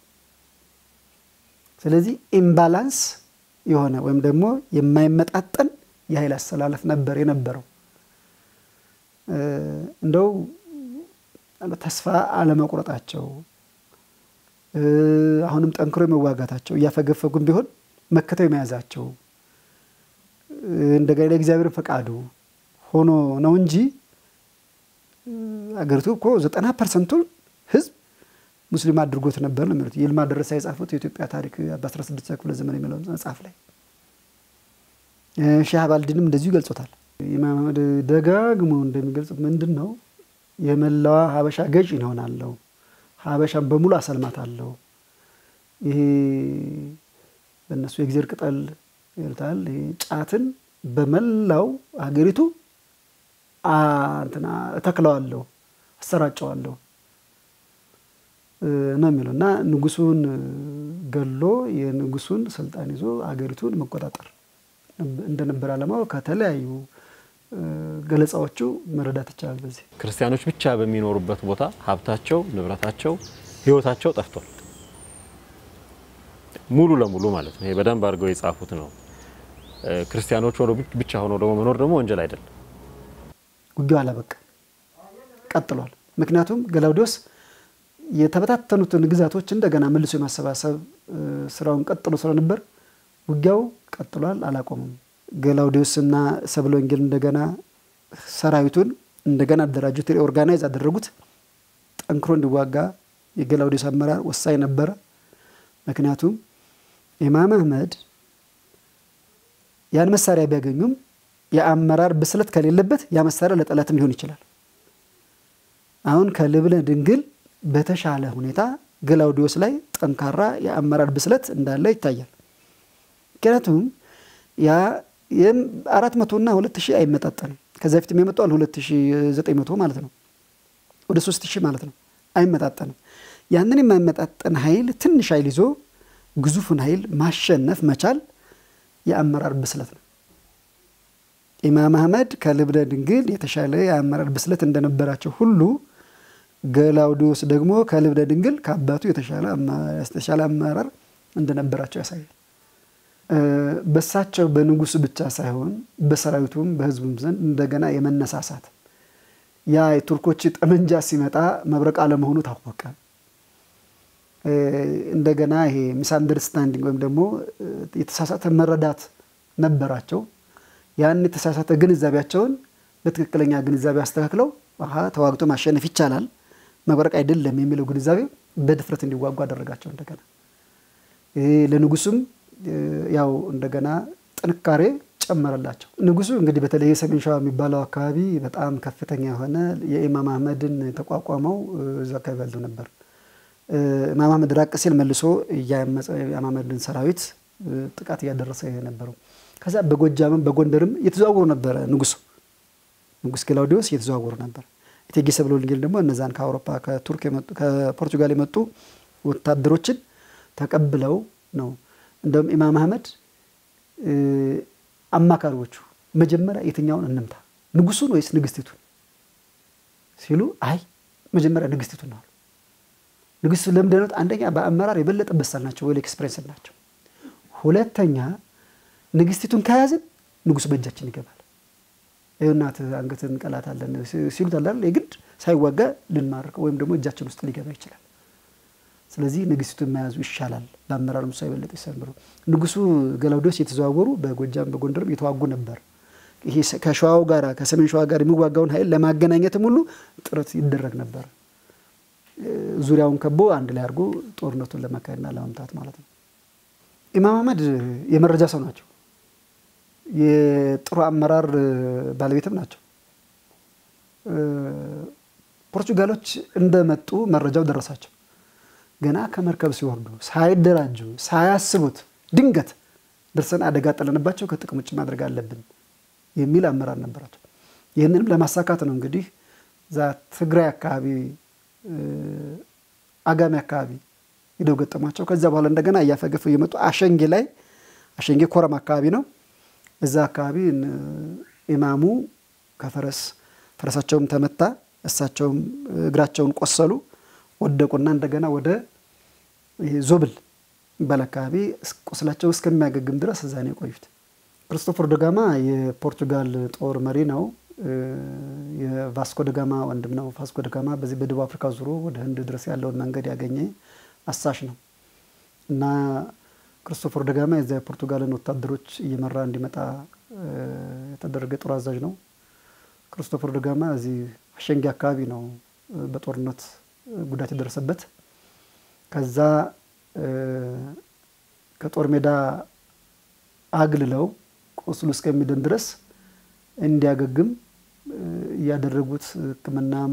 ስለዚህ ኢምባላንስ የሆነ ወይም ደግሞ የማይመጣጠን የኃይል አሰላለፍ ነበር የነበረው። እ፣ እንደው ተስፋ አለመቁረጣቸው እ፣ አሁንም ጠንክሮ የመዋጋታቸው እያፈገፈጉም ቢሆን መከተው የመያዛቸው እ፣ እንደገና ለእግዚአብሔር ፈቃዱ ሆኖ ነው እንጂ እ፣ አገሪቱ እኮ ዘጠና ፐርሰንቱን ህዝብ ሙስሊም አድርጎት ነበር ነው የሚሉት ይልማ ደረሳ የጻፉት የኢትዮጵያ ታሪክ በ16 ክፍለ ዘመን የሚለው መጽሐፍ ላይ እ፣ ሼህ አባልዲንም እንደዚሁ ይገልጾታል። ኢማም አህመድ ደጋግሞ እንደሚገልጹት ምንድን ነው የመላዋ ሀበሻ ገዥ ይሆናለሁ፣ ሀበሻን በሙሉ አሰልማታለሁ። ይሄ በእነሱ የእግዜር ቅጠል ይሉታል። ይሄ ጫትን በመላው ሀገሪቱ አ፣ እንትና እተክለዋለሁ፣ አሰራጨዋለሁ እ፣ ነው የሚለው እና ንጉሱን ገሎ የንጉሱን ስልጣን ይዞ ሀገሪቱን መቆጣጠር እንደነበረ ዓላማው ከተለያዩ እ፣ ገለጻዎቹ መረዳት ይቻላል። በዚህ ክርስቲያኖች ብቻ በሚኖሩበት ቦታ ሀብታቸው፣ ንብረታቸው፣ ህይወታቸው ጠፍቷል። ሙሉ ለሙሉ ማለት ነው። ይሄ በደንብ አድርገው የጻፉት ነው። እ፣ ክርስቲያኖች ሆነው ብቻ- ብቻ ሆነው ደግሞ መኖር ደግሞ ወንጀል አይደለም። ውጊያው አላበቃ ቀጥሏል። ምክንያቱም ገላውዲዮስ የተበታተኑትን ግዛቶች እንደገና መልሶ የማሰባሰብ እ፣ ስራውን ቀጥሎ ስለነበር ውጊያው ቀጥሏል፣ አላቆምም። ገላውዲዮስና ሰብለ ወንጌል እንደገና ሰራዊቱን እንደገና አደራጁት፣ ኦርጋናይዝ አደረጉት። ጠንክሮ እንዲዋጋ የገላውዲዮስ አመራር ወሳኝ ነበረ። ምክንያቱም ኢማም አህመድ ያን መሳሪያ ቢያገኙም የአመራር ብስለት ከሌለበት ያ መሳሪያ ለጠላትም ሊሆን ይችላል። አሁን ከልብነ ድንግል በተሻለ ሁኔታ ገላውዲዮስ ላይ ጠንካራ የአመራር ብስለት እንዳለ ይታያል። ምክንያቱም ያ አራት መቶና ሁለት ሺህ አይመጣጠንም። ከዚ በፊት የመጣዋል ሁለት ሺህ ዘጠኝ መቶ ማለት ነው። ወደ ሶስት ሺህ ማለት ነው። አይመጣጠንም። ያንን የማይመጣጠን ኃይል ትንሽ ኃይል ይዞ ግዙፉን ኃይል ማሸነፍ መቻል የአመራር ብስለት ነው። ኢማም አህመድ ከልብነ ድንግል የተሻለ የአመራር ብስለት እንደነበራቸው ሁሉ ገላውዲዮስ ደግሞ ከልብነ ድንግል ከአባቱ የተሻለ አመራር እንደነበራቸው ያሳያል። በሳቸው በንጉሱ ብቻ ሳይሆን በሰራዊቱም በህዝቡም ዘንድ እንደገና የመነሳሳት ያ የቱርኮች ጠመንጃ ሲመጣ መብረቅ አለመሆኑ ታወቀ። እንደገና ይሄ ሚስ አንደርስታንዲንግ ወይም ደግሞ የተሳሳተ መረዳት ነበራቸው። ያን የተሳሳተ ግንዛቤያቸውን በትክክለኛ ግንዛቤ አስተካክለው አሀ ተዋግቶ ማሸነፍ ይቻላል፣ መብረቅ አይደለም የሚለው ግንዛቤ በድፍረት እንዲዋጉ አደረጋቸው። እንደገና ይሄ ለንጉሱም ያው እንደገና ጥንካሬ ጨመረላቸው። ንጉሱ እንግዲህ በተለይ የሰሜን ሸዋ የሚባለው አካባቢ በጣም ከፍተኛ የሆነ የኢማም አህመድን ተቋቋመው እዚ አካባቢ ያለው ነበር። ኢማም አህመድ ራቅ ሲል መልሶ የኢማም አህመድን ሰራዊት ጥቃት እያደረሰ የነበረው ከዛ በጎጃምም በጎንደርም እየተዘዋወሩ ነበረ። ንጉሱ ንጉስ ግላውዲዮስ እየተዘዋወሩ ነበር። እቴጌ ሰብለ ወልደጊዮርጊስ ደግሞ እነዛን ከአውሮፓ ከቱርክ ከፖርቱጋል የመጡ ወታደሮችን ተቀብለው ነው እንደውም ኢማም አህመድ አማካሪዎቹ መጀመሪያ የትኛውን እንምታ ንጉሱን ወይስ ንግስቲቱን ሲሉ አይ መጀመሪያ ንግስቲቱን ነው አሉ። ንግስቱ ለምንድነው? አንደኛ በአመራር የበለጠ በሳል ናቸው፣ ወይ ኤክስፔሪንስ ናቸው። ሁለተኛ ንግስቲቱን ከያዝን ንጉሱ በእጃችን ይገባል። ይኸውናት አንገትን እንቀላታለን ሲሉት አለ የግድ ሳይዋጋ ልንማርከው ወይም ደግሞ እጃችን ውስጥ ሊገባ ይችላል። ስለዚህ ንግስቲቱን መያዙ ይሻላል። በአመራር ሙሳ የበለጠ ይሰምሩ። ንጉሱ ገላውዲዮስ የተዘዋወሩ በጎጃም በጎንደርም የተዋጉ ነበር። ይሄ ከሸዋው ጋር ከሰሜን ሸዋ ጋር የሚዋጋውን ኃይል ለማገናኘትም ሁሉ ጥረት ይደረግ ነበር። ዙሪያውን ከቦ አንድ ላይ አድርጎ ጦርነቱን ለማካሄድና ለመምታት ማለት ነው። ኢማም አህመድ የመረጃ ሰው ናቸው። የጥሩ አመራር ባለቤትም ናቸው። ፖርቹጋሎች እንደመጡ መረጃው ደረሳቸው። ገና ከመርከብ ሲወርዱ ሳይደራጁ ሳያስቡት ድንገት ደርሰን አደጋ ጥለንባቸው ከጥቅም ውጭ ማድረግ አለብን የሚል አመራር ነበራቸው። ይህንንም ለማሳካት ነው እንግዲህ እዛ ትግራይ አካባቢ አጋሚ አካባቢ ሂደው ገጠሟቸው። ከዚያ በኋላ እንደገና እያፈገፉ እየመጡ አሸንጌ ላይ አሸንጌ ኮረም አካባቢ ነው። እዛ አካባቢ ኢማሙ ከፈረስ ፈረሳቸውም ተመታ፣ እሳቸውም እግራቸውን ቆሰሉ፣ ወደቁና እንደገና ወደ ዞብል የሚባል አካባቢ ቁስላቸው እስከሚያገግም ድረስ እዛ ነው የቆዩት። ክርስቶፈር ደጋማ የፖርቱጋል ጦር መሪ ነው። የቫስኮ ደጋማ ወንድም ነው። ቫስኮ ደጋማ በዚህ በደቡብ አፍሪካ ዙሮ ወደ ህንድ ድረስ ያለውን መንገድ ያገኘ አሳሽ ነው እና ክርስቶፈር ደጋማ የዚያ የፖርቱጋልን ወታደሮች እየመራ እንዲመጣ የተደረገ ጦር አዛዥ ነው። ክርስቶፈር ደጋማ እዚህ አሸንጌ አካባቢ ነው በጦርነት ጉዳት የደረሰበት። ከዛ ከጦር ሜዳ አግልለው ቁስሉ እስከሚድን ድረስ እንዲያገግም እያደረጉት ሕክምናም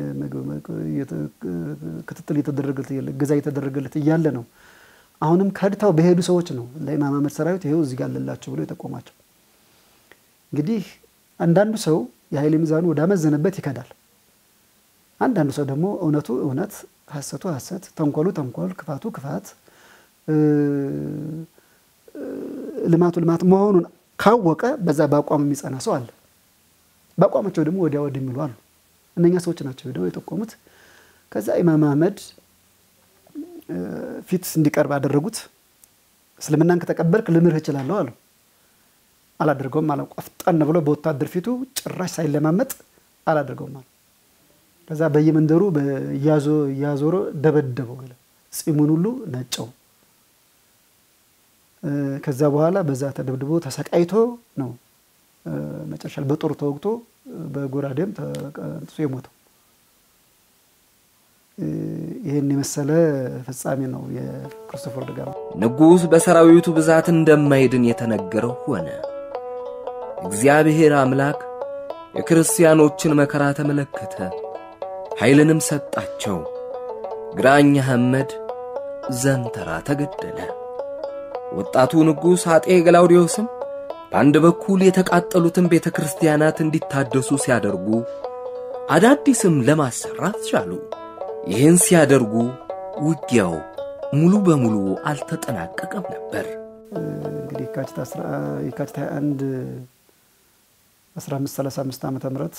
ክትትል እየተደረገለት እገዛ እየተደረገለት እያለ ነው። አሁንም ከድታው በሄዱ ሰዎች ነው ለኢማም አህመድ ሰራዊት ይኸው እዚህ ጋር አለላቸው ብሎ የጠቆማቸው። እንግዲህ አንዳንዱ ሰው የኃይል ሚዛኑ ወዳመዘነበት ይከዳል። አንዳንዱ ሰው ደግሞ እውነቱ እውነት፣ ሐሰቱ ሐሰት፣ ተንኮሉ ተንኮል፣ ክፋቱ ክፋት፣ ልማቱ ልማት መሆኑን ካወቀ በዛ በአቋም የሚጸና ሰው አለ። በአቋማቸው ደግሞ ወዲያ ወዲህ የሚሉ አሉ። እነኛ ሰዎች ናቸው ሄደው የጠቆሙት። ከዛ ኢማም አህመድ ፊት እንዲቀርብ አደረጉት። እስልምናን ከተቀበልክ ልምርህ እችላለሁ አሉ። አላደርገውም አለ። ቆፍጠን ብሎ በወታደር ፊቱ ጭራሽ ሳይለማመጥ አላደርገውም አለ። ከዛ በየመንደሩ እያዞረ ደበደበው፣ ጺሙን ሁሉ ነጨው። ከዛ በኋላ በዛ ተደብድቦ ተሰቃይቶ ነው መጨረሻ በጦር ተወግቶ በጎራዴም ተቀንጥሶ የሞተው። ይህን የመሰለ ፍጻሜ ነው የክርስቶፈር ደጋማ። ንጉሥ በሰራዊቱ ብዛት እንደማይድን የተነገረው ሆነ። እግዚአብሔር አምላክ የክርስቲያኖችን መከራ ተመለከተ፣ ኃይልንም ሰጣቸው። ግራኝ አህመድ ዘንተራ ተገደለ። ወጣቱ ንጉሥ አጤ ገላውዲዮስም በአንድ በኩል የተቃጠሉትን ቤተ ክርስቲያናት እንዲታደሱ ሲያደርጉ፣ አዳዲስም ለማሰራት ቻሉ። ይህን ሲያደርጉ ውጊያው ሙሉ በሙሉ አልተጠናቀቀም ነበር። እንግዲህ የካቲት 21 1535 ዓመተ ምህረት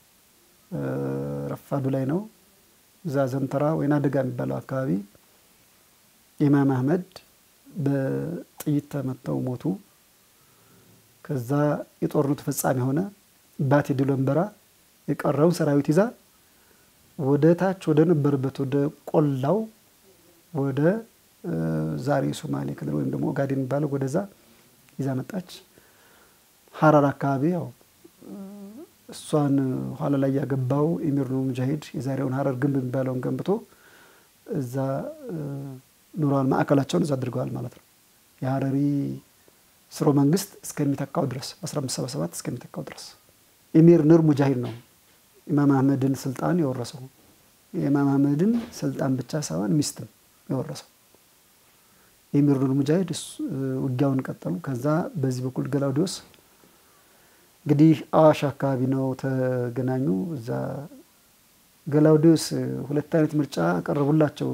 ረፋዱ ላይ ነው። እዛ ዘንተራ ወይና ደጋ የሚባለው አካባቢ ኢማም አህመድ በጥይት ተመተው ሞቱ። ከዛ የጦርነቱ ፍጻሜ ሆነ። ባቴ ድሎንበራ የቀረውን ሰራዊት ይዛ ወደ ታች ወደ ነበረበት ወደ ቆላው ወደ ዛሬ ሶማሌ ክልል ወይም ደግሞ ኦጋዴን የሚባለው ወደዛ ይዛ መጣች። ሀራር አካባቢ ያው እሷን ኋላ ላይ ያገባው ኢሚር ኑር ሙጃሂድ የዛሬውን ሀረር ግንብ የሚባለውን ገንብቶ እዛ ኑሯን ማዕከላቸውን እዛ አድርገዋል ማለት ነው። የሀረሪ ስርወ መንግስት እስከሚተካው ድረስ 1577 እስከሚተካው ድረስ ኢሚር ኑር ሙጃሂድ ነው ኢማም አህመድን ስልጣን የወረሰው። የኢማም አህመድን ስልጣን ብቻ ሳይሆን ሚስትም የወረሰው ኢሚር ኑር ሙጃሂድ ውጊያውን ቀጠሉ። ከዛ በዚህ በኩል ገላውዲዮስ እንግዲህ አዋሽ አካባቢ ነው ተገናኙ። እዛ ገላውዲዮስ ሁለት አይነት ምርጫ ቀረቡላቸው።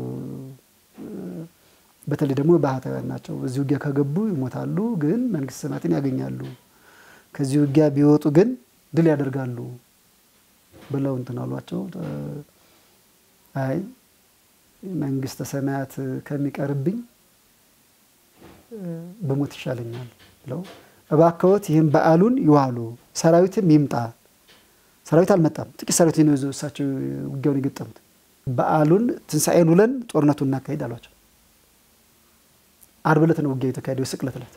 በተለይ ደግሞ ባህታውያን ናቸው። በዚህ ውጊያ ከገቡ ይሞታሉ፣ ግን መንግስተ ሰማያትን ያገኛሉ። ከዚህ ውጊያ ቢወጡ ግን ድል ያደርጋሉ ብለው እንትን አሏቸው። አይ መንግስተ ሰማያት ከሚቀርብኝ በሞት ይሻለኛል ብለው እባክዎት ይህን በዓሉን ይዋሉ፣ ሰራዊትም ይምጣ። ሰራዊት አልመጣም። ጥቂት ሰራዊት ነው ይዘው እሳቸው ውጊያውን የገጠሙት። በዓሉን ትንሣኤን ውለን ጦርነቱን እናካሄድ አሏቸው። አርብ ዕለት ነው ውጊያ የተካሄደው፣ የስቅለት ዕለት።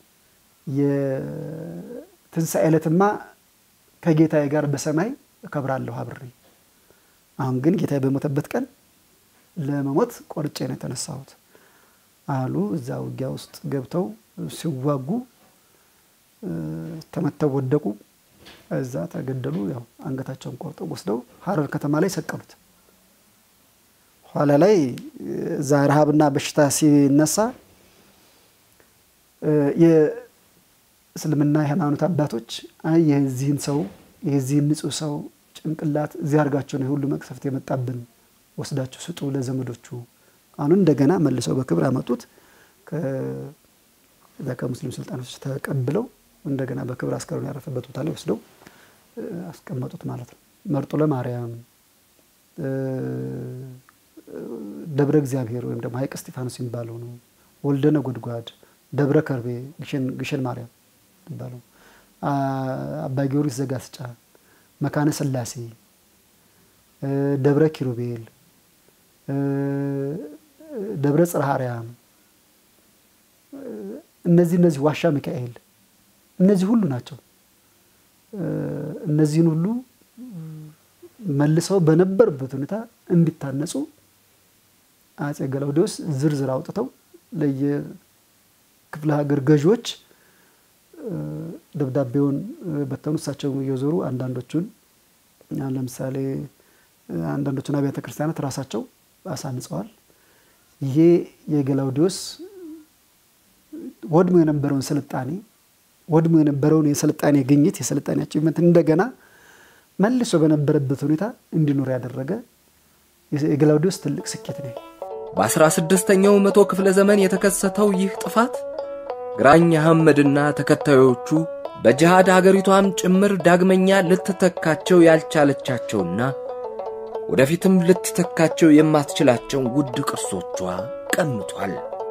የትንሣኤ ዕለትማ ከጌታዬ ጋር በሰማይ እከብራለሁ አብሬ። አሁን ግን ጌታዬ በሞተበት ቀን ለመሞት ቆርጬ ነው የተነሳሁት አሉ። እዛ ውጊያ ውስጥ ገብተው ሲዋጉ ተመተው ወደቁ። እዛ ተገደሉ። ያው አንገታቸውን ቆርጠው ወስደው ሀረር ከተማ ላይ ሰቀሉት። ኋላ ላይ እዛ ረሃብና በሽታ ሲነሳ የእስልምና የሃይማኖት አባቶች አይ የዚህን ሰው የዚህን ንጹሕ ሰው ጭንቅላት እዚህ አድርጋቸው ነው የሁሉ መቅሰፍት የመጣብን ወስዳችሁ ስጡ ለዘመዶቹ። አሁን እንደገና መልሰው በክብር አመጡት። ከዛ ከሙስሊም ስልጣኖች ተቀብለው እንደገና በክብር አስከሬኑ ያረፈበት ቦታ ላይ ወስደው አስቀመጡት ማለት ነው። መርጦ ለማርያም ደብረ እግዚአብሔር ወይም ደግሞ ሀይቅ እስጢፋኖስ የሚባለው ነው። ወልደ ነጎድጓድ፣ ደብረ ከርቤ፣ ግሸን ማርያም የሚባለው አባ ጊዮርጊስ ዘጋስጫ፣ መካነ ስላሴ፣ ደብረ ኪሩቤል፣ ደብረ ጽርሐ አርያም እነዚህ እነዚህ ዋሻ ሚካኤል እነዚህ ሁሉ ናቸው። እነዚህን ሁሉ መልሰው በነበሩበት ሁኔታ እንዲታነጹ አጼ ገላውዴዎስ ዝርዝር አውጥተው ለየክፍለ ሀገር ገዢዎች ደብዳቤውን በተኑ። እሳቸው እየዞሩ አንዳንዶቹን ለምሳሌ አንዳንዶቹን አብያተ ክርስቲያናት ራሳቸው አሳንጸዋል። ይሄ የገላውዴዎስ ወድሞ የነበረውን ስልጣኔ ወድሞ የነበረውን የስልጣኔ ግኝት የስልጣኔ አቺቭመንት እንደገና መልሶ በነበረበት ሁኔታ እንዲኖር ያደረገ የገላውዴዎስ ትልቅ ስኬት ነው። በአስራ ስድስተኛው መቶ ክፍለ ዘመን የተከሰተው ይህ ጥፋት ግራኝ አህመድና ተከታዮቹ በጅሃድ አገሪቷም ጭምር ዳግመኛ ልትተካቸው ያልቻለቻቸውና ወደፊትም ልትተካቸው የማትችላቸውን ውድ ቅርሶቿ ቀምቷል።